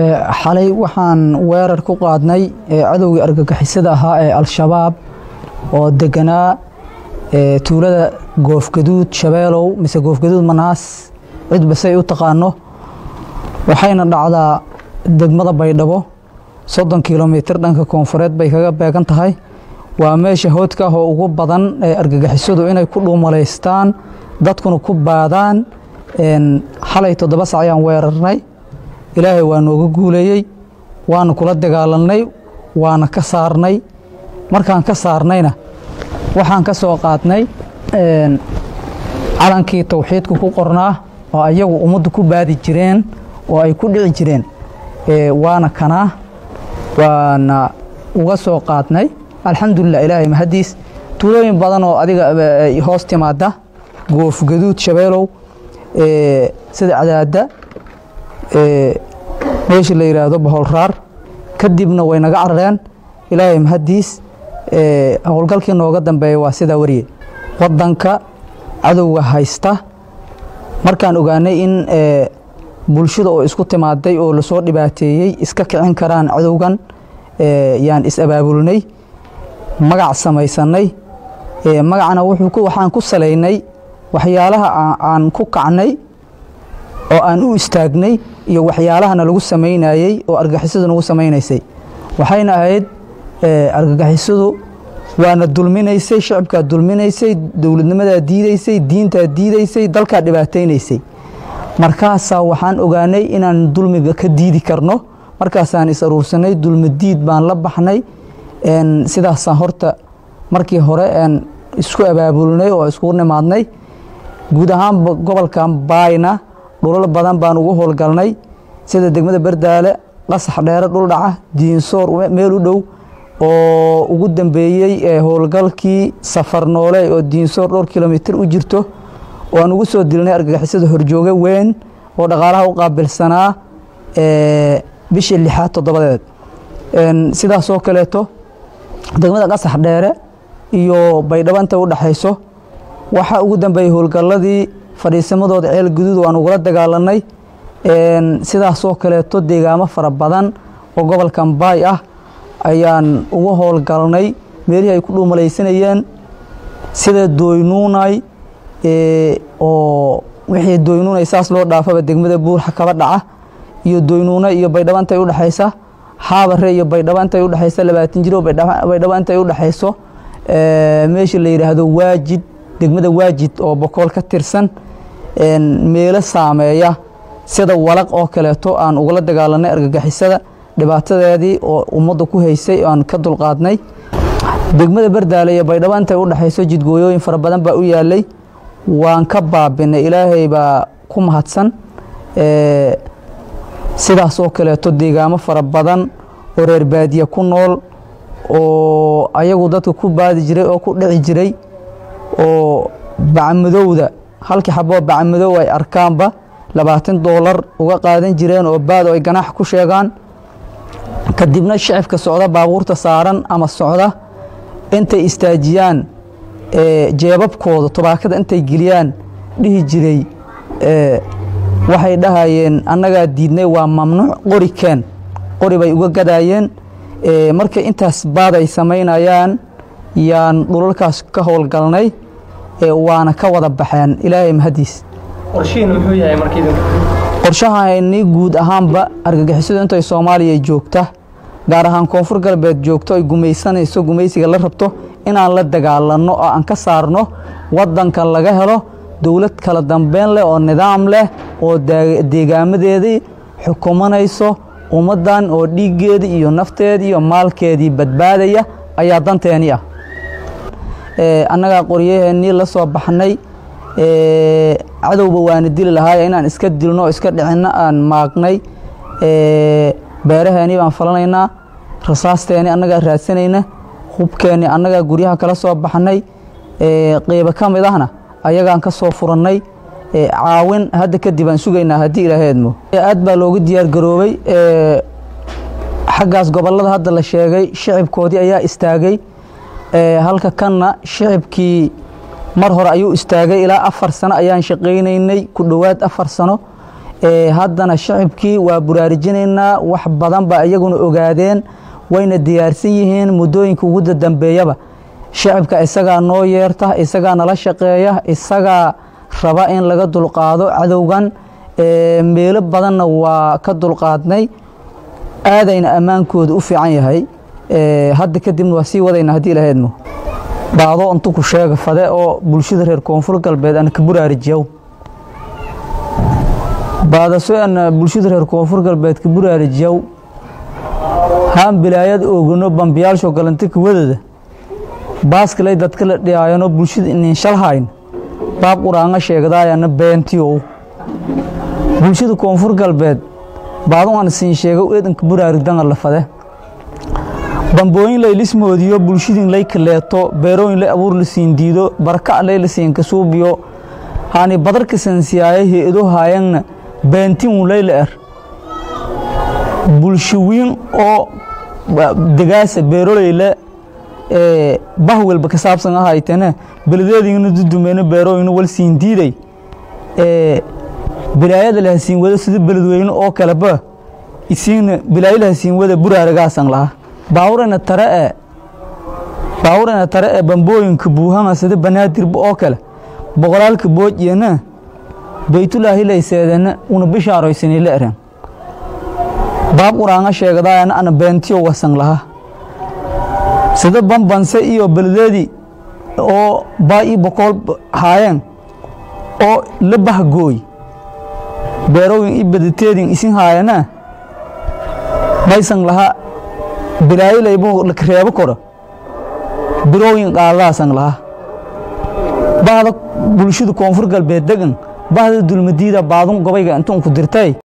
xalay waxaan weerar ku qaadnay cadowgii argagixisada ahaa ee al-shabaab oo deganaa tuulada goofgaduud shabeelow mise goofgaduud manaas cidba say u taqaano waxayna dhacdaa degmada baydhabo soddon kilomitir dhanka koonfureed bay kaga beegan tahay waa meesha hoodka ah oo ugu badan ee argagixisadu inay ku dhuumalaystaan dadkuna ku baadaan xalay toddoba sac ayaan weerarnay ilaahay waa nooga guuleeyey waana kula dagaalanay waana ka saarnay markaan ka saarnayna waxaan ka soo qaadnay calankii towxiidka ku qornaa oo ayagu ummaddu ku baadi jireen oo ay ku dhici jireen waana kanaa waana uga soo qaadnay alxamdulilah ilaahay mahadiis tuulooyin badan oo adiga hoos timaada goofgaduud shabeelow sida cadaada meesha la yidhaahdo baholraar kadibna way naga carareen ilaahay mahadiis howlgalkii nooga dambeeya waa sidaa wariye wadanka cadowga haysta markaan ogaanay in bulshada oo isku timaaday oo lasoo dhibaateeyey iska kicin karaan cadowgan yaan is-abaabulnay magac samaysanay magacna waxaan ku salaynay waxyaalaha aan ku kacnay oo aan u istaagnay iyo waxyaalahana lagu samaynayey oo argagixisadu nagu samaynaysay waxayna ahayd argagixisadu waana dulminaysay shacibkaa dulminaysay dowladnimadaa diidaysay diintaa diidaysay dalkaa dhibaataynaysay markaasaa waxaan ogaanay inaan dulmiga ka diidi karno markaasaan is aruursanay dulmi diid baan la baxnay sidaasaan horta markii hore isku abaabulnay oo iskugu nimaadnay guud ahaanba gobolkan baayna dhulal badan baan ugu howlgalnay sida degmada berdaale qasax dheere dhuldhaca diinsoor meel u dhow oo ugu dambeeyey howlgalkii safar noole oo diinsoor dhowr kilomitir u jirto oo aan ugu soo dilnay argagixisada horjooge weyn oo dhaqaalaha u qaabilsanaa bishii lixaad toddobadeed sidaasoo kaleeto degmada qasax dheere iyo baydhabo intay u dhexayso waxaa ugu dambeeyey howlgalladii fadhiisamadooda ceel guduud waan ugula dagaalanay sidaasoo kaleeto deegaamo fara badan oo gobolkan baay ah ayaan uga howlgalnay meelihii ay ku dhuumalaysanayeen sida dooynuunay oo wixii dooynuunay saas loo dhaafaba degmada buurxa kaba dhaca iyo dooynuuna iyo baydhabo intay u dhexaysa xaabare iyo baydhabo intay u dhexaysa labaatan jiro baydhabo intay u dhexayso meesha la yidhaahdo waajid degmada waajid oo bokool ka tirsan meelo saameeya sida walaq oo kaleeto aan ugula dagaalanay argagixisada dhibaatadeedii oo ummadda ku haysay aan ka dulqaadnay degmada berdaale iyo baydhabo intay u dhexayso jidgooyooyin fara badan baa u yaalay waan ka baabinay ilaahay baa ku mahadsan sidaasoo kaleeto deegaamo fara badan oo reer baadiye ku nool oo ayagu dadka ku baadi jiray oo ku dhici jiray oo bacmadowda halkii xaboo bacmadow ay arkaanba labaatan doolar uga qaadan jireen oo baad oo ay ganaax ku sheegaan kadibna shicibka socda baabuurta saaran ama socda intay istaajiyaan jeebabkooda tobaakada intay geliyaan dhihi jiray waxay dhahayeen annagaa diidnay waa mamnuuc qori keen qori bay uga gadaayeen markay intaas baad ay samaynayaan yaan dhulalkaas ka howlgalnay waana ka wada baxeen ilaahay mahadiis qorshahani guud ahaanba argagixisadu intay soomaaliya joogta gaar ahaan koonfur galbeed joogto ay gumaysanayso gumaysiga la rabto inaan la dagaalanno oo aan ka saarno wadanka laga helo dowlad kala dambeyn leh oo nidaam leh oo deegaamadeedii xukumanayso ummaddan oo dhiiggeedii iyo nafteedii iyo maalkeedii badbaadaya ayaa danteeni ah annagaa qoryaheennii la soo baxnay cadowba waana dili lahaay inaan iska dilno iska dhicinno aan maagnay beeraheennii baan falanaynaa rasaasteeni annagaa raadsanayna hubkeennii annagaa guryaha kala soo baxnay qeybo ka mid ahna ayagaan ka soo furannay caawin hadda kadib aan sugaynaa haddii ilaahay edmo aad baa looga diyaar garoobay xaggaas gobollada hadda la sheegay shicibkoodii ayaa istaagay halka kanna shicibkii mar hore ayuu istaagay ilaa afar sano ayaan shaqaynaynay ku dhowaad afar sano haddana shacibkii waa buraarujinaynaa wax badan ba iyaguna ogaadeen wayna diyaarsan yihiin muddooyinka ugu dambeeyaba shacibka isagaa noo yeerta isagaa nala shaqeeya isagaa raba in laga dulqaado cadowgan meelo badanna waa ka dulqaadnay aadayna ammaankooda u fiican yahay hadda kadibna waa sii wadayna haddii ilahaydmo baado intu ku sheega fade oo bulshada reer koonfur galbeed ana ka buraarijiyow baadaso ana bulshada reer koonfur galbeed ka buraarijiyow haan bilaayad oogano bambiyaalsho galanta kawadada baaskalay dadka la dhiyaayanoo bulshada inin shalhayn baab quraanga sheegdaayana beentiyow bulshada koonfur galbeed baadu aan siin sheega eedanka buraarigdanga la fade bambooyin lay lismoodiyo bulshadin lay kaleeto beerooyin lay abuur la siin diido baraka lay la siin kasuubiyo haani badarka sansiyaaye he-ado haayangna beentin lay la er bulshawiin oo degaasa beeroleyle bah welba ka saabsan ahaytene beladeedingna dudumeeno beerooyina wal siin diiday bilaayada laha siin wada sida beledweyne oo kaleba isiina bilaayo laha siin wada buraaragaasan laha baawurana tare e baawurana tare ee bambooyinka buuhanga sida banaadirba oo kale boqolaalka boojiyana baytulaahi layseedana una bishaaroysani la eren baab quraanga sheegdaayana ana beentiyo wasan laha sida bambanse iyo beledeedii oo baa ii boqool haayeen oo la bahgooy beerooyin i badateedin isin haayana maysan laha bilaayo laybu reebo koro birooyin qaadadaasan laha bahda bulshada koonfur galbeed degan bahda dulmadiida baadun gobayga intuun ku dirtay